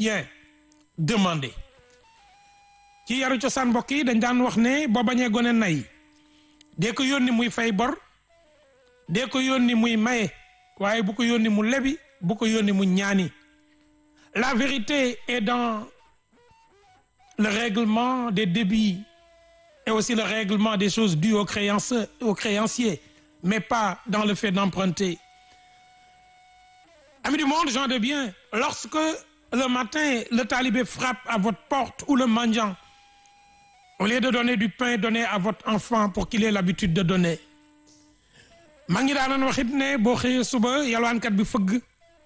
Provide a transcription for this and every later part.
bien demandé ci yaru cosaan mbokk yi dañ daan wax ne boo bañee gone nay dee ko yónni muy fay bor dee ko yónni muy maye waaye bu ko yónni mu lebi bu ko yónni mu ñaani la vérité est dans le règlement des débits et aussi le règlement des choses dues aux créanciers, aux créanciers mais pas dans le fait d'emprunter amis du monde gens de bien lorsque le matin le talibé frappe à votre porte ou le mendiant au lieu de donner du pain donnez à votre enfant pour qu'il ait l'habitude de donner maa ngi daanan waxit ne boo xëyee suba yalwaankat bi fëgg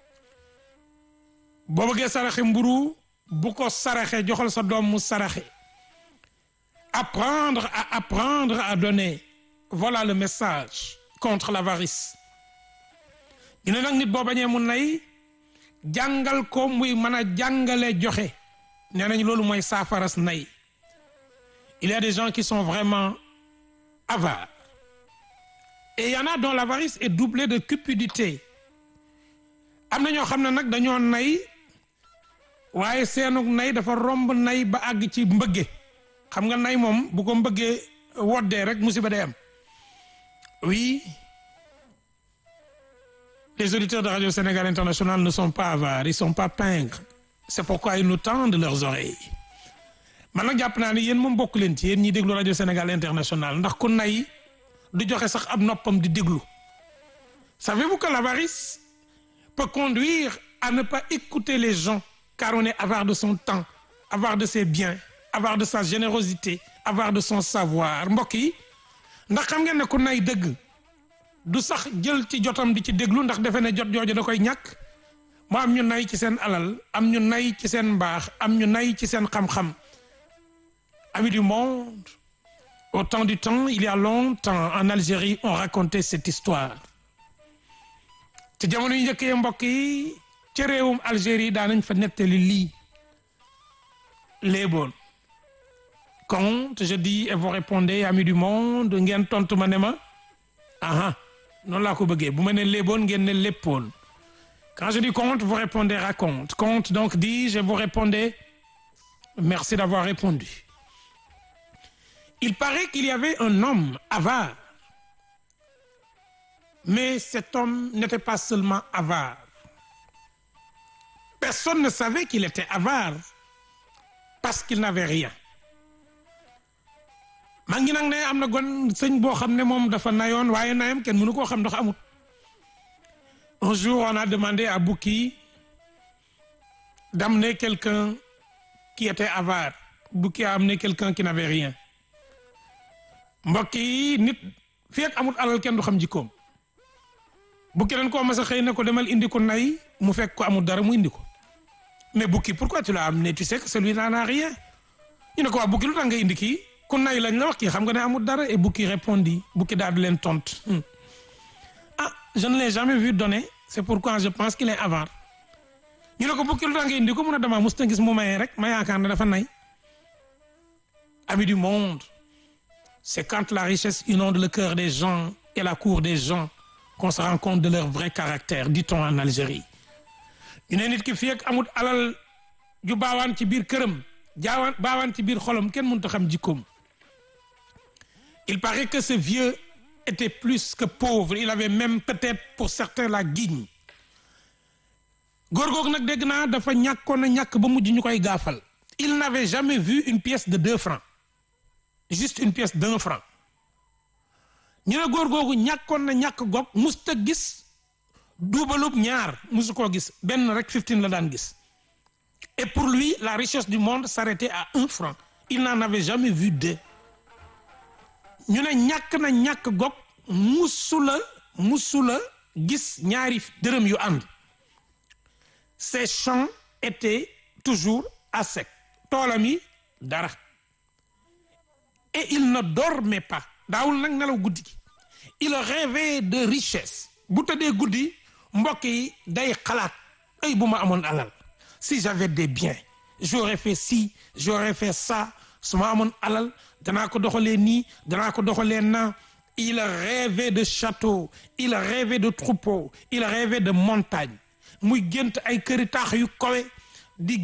boo bëggee saraxe mburu bu ko saraxe joxal sa doom mu saraxe apprendre à apprendre à donner voilà le message contre l'avarice ñu ne nag nit boo bañee mu nay jàngal ko muy mën a jàngale joxe nee nañ loolu mooy saafaras nay il y a des gens qui sont vraiment avares et il y en a dont l'avarice est doublée de cupidité am na ñoo xam ne nag dañoo nay waaye seenug nay dafa romb nay ba àgg ci mbëgge xam nga nay moom bu ko mbëggee woddee rek musiba day am oui les auditeurs de Radio Sénégal International ne sont pas avares ils sont pas pingres c'est pourquoi ils nous tendent leurs oreilles man nag jàpp naa ne yéen moom bokk leen ci yéen ñiy déglu Radio Sénégal International ndax ku nay du joxe sax ab noppam di déglu savez-vous que l'avarice peut conduire à ne pas écouter les gens car on est avare de son temps avare de ses biens avare de sa générosité avare de son savoir mbokk yi ndax xam ngeen ne ku nay dëgg du sax jël ci jotam di ci déglu ndax defe ne jot jooju da koy ñàkk mu am ñu nay ci seen alal am ñu nay ci seen mbaax am ñu nay ci seen xam-xam amis du monde au temps du temps il y a longtemps en Algérie on racontait cette histoire te jamono yu njëkkee mbokk yi ci réewum Algérie daanañ fa nettali lii léeboon conte je dis et vous répondez amis du monde ngeen tontu ma ne ma aha noonu laa ko bëggee bu ma ne léeboon ngeen ne léppoon quand je dis conte vous répondez raconte conte donc dis-je et vous répondez merci d'avoir répondu il paraît qu'il y avait un homme avare mais cet homme n'était pas seulement avare personne ne savait qu'il était avare parce qu'il n'avait rien maa ngi nag ne am na gon sëñ boo xam ne moom dafa nayoon waaye nayam kenn mënu koo xam ndax amut un jour on a demandé à Bouki d'amener quelqu'un qui était avare Bouki a amené quelqu'un qui n'avait rien mbokk yi nit fii ak amut alal kenn du xam jikkoom Bouki dañ koo mas a xëy ne ko demal indi ko nay mu fekk ko amul dara mu indi ko mais Bouki pourquoi tu l'as amené tu sais que celui-là n'a rien ñu ne ko waa Bouki lu tax nga indi kii ku nay lañ la wax kii xam nga ne amul dara et Bouki répondit Bouki daal di leen tontu ah je ne l'ai jamais vu donner c'est pourquoi je pense qu'il est avare ñu ne ko Bouki lu tax nga indi ko mun a dama mos gis mu mayee rek ma yaakaar ne dafa nay amis du monde c'est quand la richesse inonde le cœur des gens et la cour des gens qu'on se rend compte de leur vrai caractère dit-on en Algérie ñu ne nit ki fii ak amut alal ju baawaan ci biir këram jaawaan baawaan ci biir xolam kenn mënut a xam jikkoom il paraît que ce vieux était plus que pauvre il avait même peut-être pour certains la guigne góor googu nag dégg naa dafa ñàkkoon a ñàkk ba mujj ñu koy gaafal il n'avait jamais vu une pièce de deux francs juste une pièce d'un franc ñu ne góor googu ñàkkoon na ñàkk goog musta gis duubalub ñaar musu koo gis benn rek fifteen la daan gis et pour lui la richesse du monde s'arrêtait à un franc il n'en avait jamais vu deux ñu ne ñàkk na ñàkk goog musula musula gis ñaari dërëm yu ànd ses champs étaient toujours à sec toolam yi dara et il ne dormait pas daawul nag nelaw guddi gi il rêvait de richesse bu tëddee guddi mbokk yi day xalaat ay bu ma amoon alal si j'avais des biens j'aurais fait ci j'aurais fait ça su ma amoon alal danaa ko doxalee nii danaa ko doxalee naa il rêvait de château il rêvait de troupeau il rêvait de montagne muy gént ay këri taax yu kawe